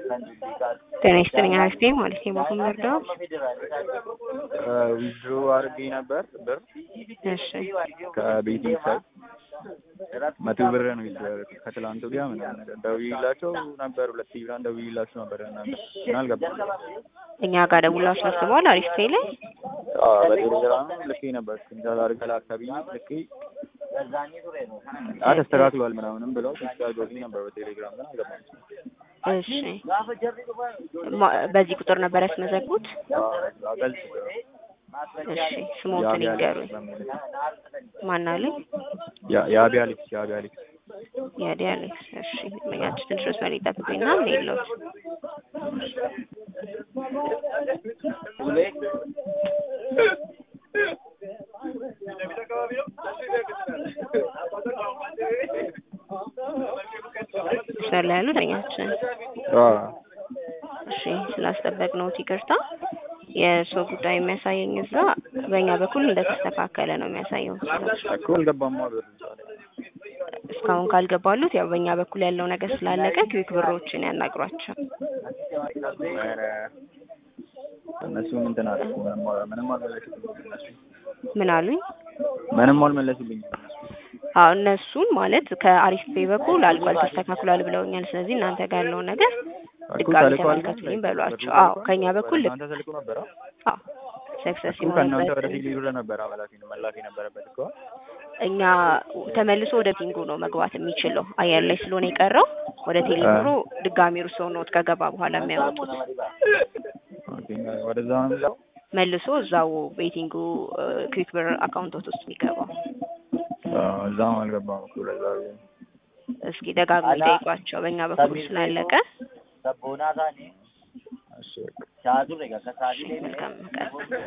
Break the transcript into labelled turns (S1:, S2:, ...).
S1: ጤና ይስጥልኝ አክስቴ ማለት ነው። በኩል መርዳው
S2: ዊዝድሮ አድርጌ ነበር ብር
S1: እሺ
S2: ከቤቴ ሳይ መቶ ብር ነው ዊዝድሮ ያደረኩት ከትላንት ወዲያ ምናምን ነገር ደውዬላቸው ነበር። ሁለት ሺህ ብር ደውዬላቸው ነበር እናንተ ግን አልገባም።
S1: እኛ ጋር ደውላችሁ አስበዋል። አሪፍ ፔ ላይ
S2: አዎ በቴሌግራም ልኬ ነበር ስክሪንሾት አድርገህ ላክ ተብዬ ልኬ አ ተስተካክሏል ምናምንም ብለው ቴክስት አድርገውልኝ ነበር በቴሌግራም ግን አልገባም።
S1: እሺ ማ- በዚህ ቁጥር ነበር ያስመዘግቡት?
S2: አዎ ገልጽ
S1: እሺ ስሞትን ይንገሩኝ። ማን አለኝ?
S2: የአብያ ልጅ የአብያ ልጅ
S1: ያዲ አሌክስ። እሺ መኛችሁ ትንሽ መስመር ይጠብቁኝና ምን የለውት መስመር ላይ ያሉት እኛችን እሺ ስላስጠበቅ ነው ይቅርታ። የሰው ጉዳይ የሚያሳየኝ እዛ በእኛ በኩል እንደተስተካከለ ነው የሚያሳየው።
S2: እኮ አልገባማ ብር
S1: እስካሁን ካልገባሉት ያው በእኛ በኩል ያለው ነገር ስላለቀ ክዊክ ብሮችን ያናግሯቸው።
S2: ኧረ እነሱ እንትን አለ ምንም አልመለሱልኝም እነሱ
S1: ምን አሉኝ?
S2: ምንም አልመለሱልኝም እነሱ
S1: አዎ እነሱን ማለት ከአሪፍ ፔ በኩል አልቋል ተስተካክሏል ብለውኛል። ስለዚህ እናንተ ጋር ያለውን ነገር
S2: እኮ
S1: ድጋሚ
S2: ተልኳል ግን
S1: ተመልከቱልኝ በሏቸው።
S2: ብሩ
S1: አዎ
S2: ተልኳል?
S1: ከእኛ በኩል
S2: ወደ እናንተ ተልኮ ነበረ
S1: አዎ ሰክሰስ
S2: እኮ ከእናንተ ወደ
S1: የሆነበት
S2: ቴሌ ብር ነበረ መላክ መላክ የነበረበት እኮ
S1: እኛ ተመልሶ ወደ ቲንጉ ነው መግባት የሚችለው። አየር ላይ ስለሆነ የቀረው ወደ ቴሌብሮ ድጋሚ እርሶ ኖት ከገባ በኋላ የሚያወጡት
S2: ኦኬ ወደዛ ነው የሚለው
S1: መልሶ እዛው ቤቲንጉ ክዊክ ብር አካውንቶት ውስጥ የሚገባው።
S2: አዎ፣ እዛም አልገባም እኮ ለዛ ብዬ ነው።
S1: እስኪ ደጋግሞ ይጠይቋቸው በእኛ በኩል ስላለቀ።
S2: እሺ በቃ
S1: እሺ፣ መልካም ቀን